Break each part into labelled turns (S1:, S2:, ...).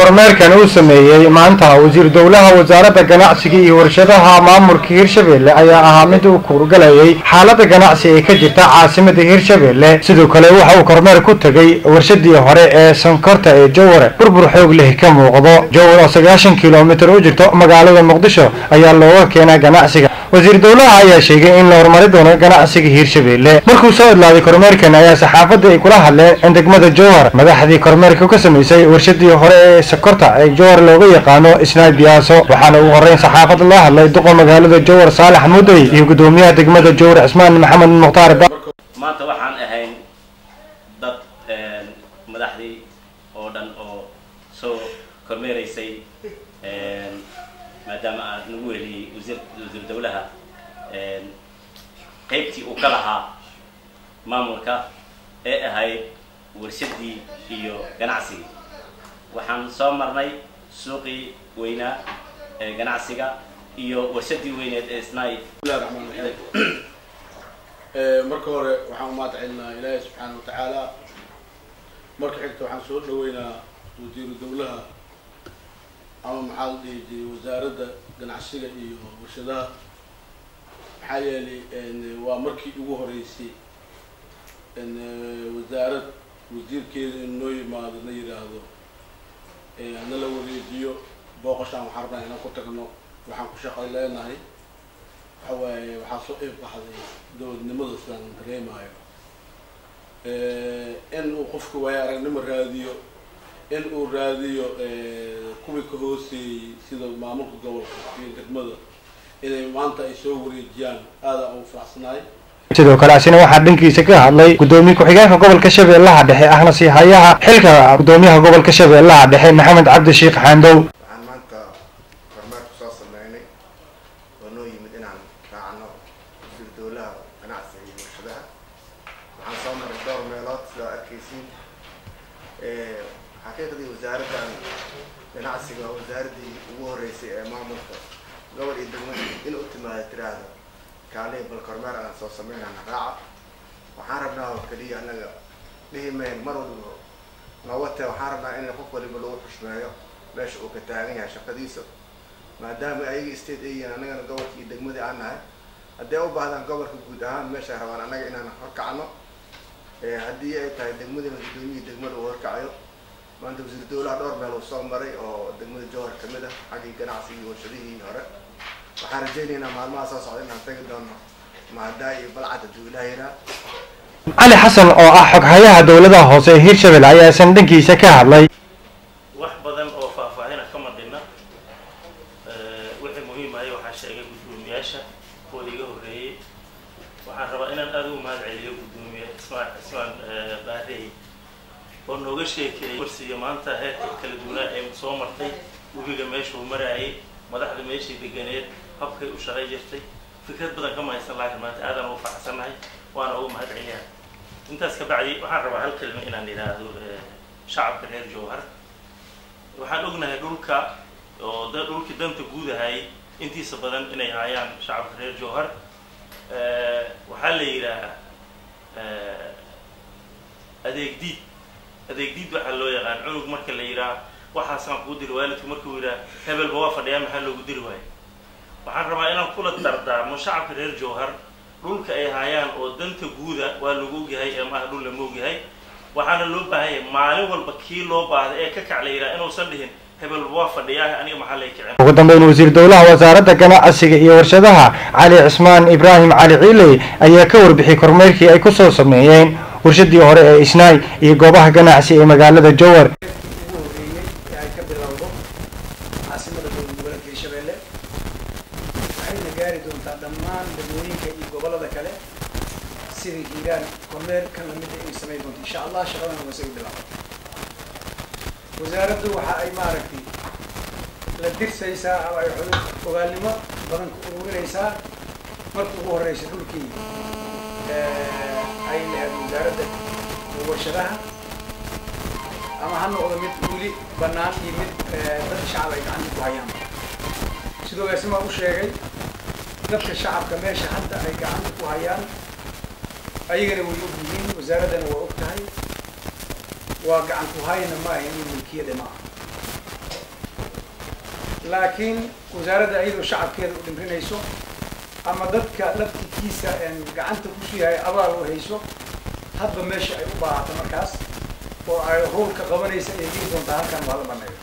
S1: kormeerkan uu sameeyey maanta wasiir dowlaha wasaaradda ganacsiga iyo warshadaha maamulka hirshabelle ayaa ahaa mid uu kuurgalayay xaalada ganacsi ee ka jirta caasimada hirshabelle sidoo kale waxa uu kormeer ku tegay warshadii hore ee sonkorta ee joware burbur xoog leh ka muuqdo jowar oo sagaashan kilomitir u jirto magaalada muqdisho ayaa looga keenaa ganacsiga wasiir dowlaha ayaa sheegay in la horumari doono ganacsiga hirshabelle markuu soo idlaaday kormeerkan ayaa saxaafadda ay kula hadleen in degmada jowhar madaxdii kormeerka ka samaysay warshadii hore ee sokorta ee jowhar looga yaqaano isnaay biyaaso waxaana ugu horeyn saxaafadda la hadlay duqa magaalada jowhar saalax mudey iyo gudoomiyaha degmada jowhar cismaan maxamed mukhtaar
S2: maanta waxaan ahayn dad madaxdii oo dhan oo soo kormeeraysay maadaama aad nagu weliyey wasiir wasiir dowlaha qaybtii uu ka lahaa maamulka ee ahayd warshadii iyo ganacsigii waxaan soo marnay suuqii weynaa ee ganacsiga iyo warshadii weyneed ee snai
S3: bismillahi raxmaan raxiim marka hore waxaan umahad celinaa ilaahay subxaana watacaala marka xigta waxaan soo dhaweynaa wasiiru dowlaha ama maxaa la dhihi jiray wasaaradda ganacsiga iyo warshadaha maxaa yeelay waa markii ugu horeysay wasaarad wasiirkeeda in noo yimaado na yidhaahdo nala wareejiyo booqashaan waxaan rabnaa inaan ku tagno waxaan ku shaqay leenahay waxa waaye waxaa soo iib baxday dowladnimada sidaan dareemayo in uu qofka waayo aragnimo raadiyo in uu raadiyo kuwii ka hooseeyey sida maamulka gobolka iyo degmada inay maanta ay soo wareejiyaan aada ugu faraxsanahay
S1: sidoo kale asina waxaa dhankiisa ka hadlay gudoomiye ku-xigeenka gobolka shabeellaha dhexe ahna siihayaha xilka gudoomiyaha gobolka shabeellaha dhexe maxamed cabdi sheekh xaandow
S4: waxaan maanta kormeer kusoo sameynay oo noo yimid inaan raacno wasiir dowlaha ganacsiga iyo warshadaha waxaan soo maray dhowr meelood sidaa arkaysiin xaqiiqdii wasaaraddan ganacsiga waa wasaaradii ugu horeysay ee maamulka gobol iyo degmada in u timaada tiraahda kaaliya bal kormeer aan soo sameynana raaca waxaan rabnaa oo keliya annaga dhihi mayn mar walba nawate waxaan rabnaa in qof waliba lagu xushmeeyo meesha uu ka taagan yahay shaqadiisa maadaama ayaga state ay yihiin annagana gobolka iyo degmadii aan nahay haddii u baahdaan gobolka guud ahaan meeshay rabaan annaga inaan horkacno haddii ay tahay degmadina gudoomiyii degmada uu horkacayo maanta wasiir dowlaha dhowr meel uu soo maray oo degmada jowhar kamid ah xaggii ganacsigii iyo warshadihii hore waxaan rajaynaynaa maalmaha soo socda inaan tagi doono maadaa iyo balcad hadduu ilaah yiraa
S1: cali xasan oo ah xoghayaha dowladaha hoose ee hirshabelle ayaa isan dhankiisa ka hadlay
S5: wax badan oo faahfaahina kama dhinna wixii muhiim ahay waxaa sheegay gudoomiyaasha kuwada iga horreeyey waxaan rabaa inaan aada ugu mahad celiyo gudoomiye ismaan ismaan baarey oo nooga sheekeeyey warsiga maanta heerka kala duwanaa ee soo martay webiga meeshuu maraayay madaxda meeshii deganeed habkay u shaqay jirtay fikrad badan kama haysan laakiin maanta aadaan ugu faraxsannahay waana ugu mahad celiyaa intaas ka bacdi waxaan rabaa hal kelima inaan idhaahdo shacabka reer jowhar waxaan ognahay dhulka oo da dhulkii danta guud ahayay intiisa badan inay haayaan shacabka reer jowhar waxaa la yidhaahaa adeeg diid adeeg diid waxaa loo yaqaan cunug marka la yidhaha waxaasaan kuu diri waalidku markuu yidhaha hebelba waa fadhiyaa maxaa loogu diri waayo waxaan rabaa inaan kula dardaarmo shacabka reer jowhar dhulka ay haayaan oo danta guuda waa lagu ogyahay ee maaha dhul lama ogyahay waxaana loo baahanya maalin walba kii loo baahday ee ka kac la yidhaha inuusan dhihin hebelba waa fadhiyaa aniga maxaa lay kicin
S1: ugu dambeyn wasiir dowlaha wasaaradda ganacsiga iyo warshadaha cali cismaan ibraahim cali ciiley ayaa ka warbixiyey kormeerkii ay kusoo sameeyeen warshadii hore ee isnaay iyo goobaha ganacsi ee magaalada jowar
S6: ugu horreeyey ee ay ka bilowdo caasimada dowlad goboleedka hirshabelle waxayna gaari doontaa dhammaan degmooyinka iyo gobollada kale sida hiiraan kormeer kan lamida inay samayn doonto insha allah shaqadana waa isaga bilaabo wasaaraddu waxa ay maaragtay la dirsaysaa ama ay xog- ogaalnimo badan ku ururinaysaa marka ugu horreysa dhulkii ay lahayd wasaaradda warshadaha ama ha noqdo mid weli bannaan iyo mid dad shacab ay gacanta ku hayaan sidoo gaasimaa u sheegay dadka shacabka meesha hadda ay gacanta ku hayaan ayagana way og yihiin wasaaraddana waa og tahay waa gacan ku hayna ma ahayn in milkiyada ma aha laakiin wasaaradda iyadoo shacabkeeda u dhimrinayso ama dadka laftikiisa gacanta kusii hay abaal u hayso hadba meesha ay u baahato markaas oo ay howlka qabanaysa ay geli doontaa halkan waa la baneeyo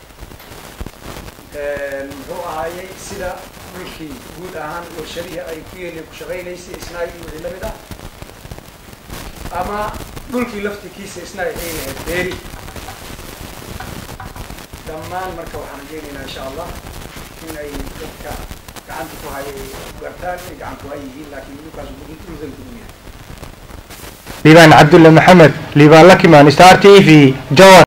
S6: muxuu ahaayey sida dhulkii guud ahaan warshadihii ay ku yeeli ku shaqaynaysay isnaay iyo wixii lamid ah ama dhulkii laftikiisa isnaay ay lahayd beeri dhammaan marka waxaan rajeynaynaa insha allah in ay dadka gacanta ku hayay gartaan inay gacan ku hay yihiin laakiin dhulkaas dhulkan gudum yahay
S1: liibaan cabdulle maxamed liibaan lakimaan star t v jawar